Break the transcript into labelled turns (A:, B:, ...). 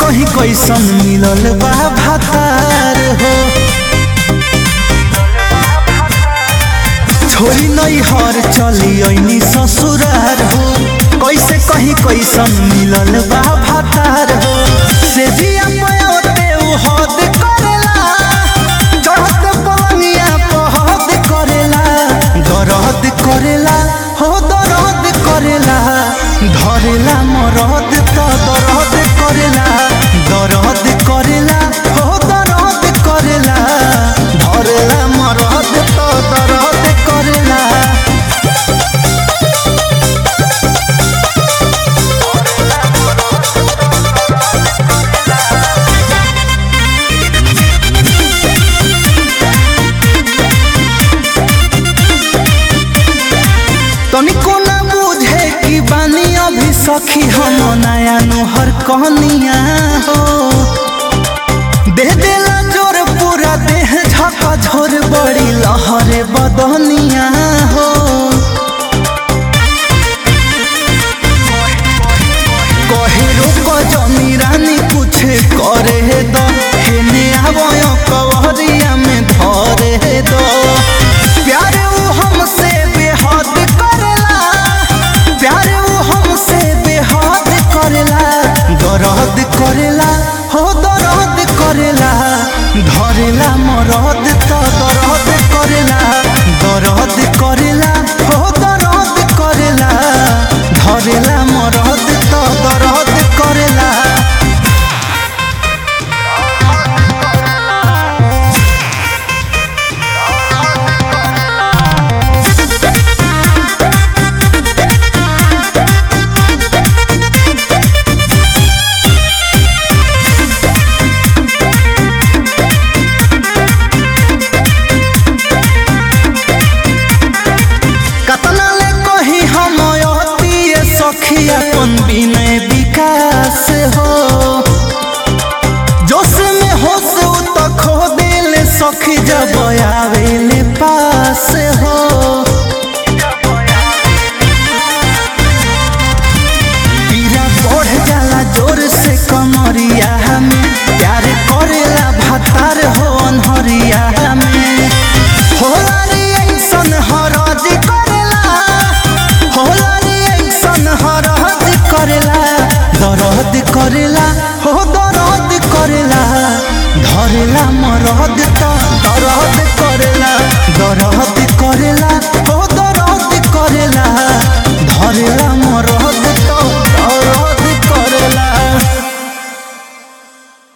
A: कहीं कैसन मिलल बा भातार हो छोरी नहीं हर चली ऐनी ससुरार हो कैसे कहीं कैसन मिलल बा भातार हो से जिया पयोते उ हद करेला चढ़त पलंगिया पहद करेला दरद करेला हो दरद करेला धरेला मरद त दरद करेला दरद करेला हो दरद करेला धरेला मरद त दरद करेला तनिको ना बुझे कि बानी अभी सखी हम नया नोहर कहनिया हो दे देला जोर पूरा देह झका झोर बड़ी लहरे बदनिया हो कहे रोक जमी रानी कुछ करे दो हेने आवय कवरिया में धरे दो प्यार उ हमसे बेहद करेला प्यार उ हमसे बेहद करेला दरद करेला हो दरद करेला धरेला मरद त दरद करेला दरद करेला हो दरद करेला धरेला मरद त दरद करेला कतना ले कही हम अतिए सखी अपन विनय विकास हो जोश में होश उ त खो दिल सखी जब आवेले पास हो पीरा बढ़ जाला जोर से कमरिया में प्यार करेला भातार हो अनहरिया में होला रे ऐसन हरज करेला होला रे ऐसन हरज करेला दरद करेला हो दरद करेला धरेला मरद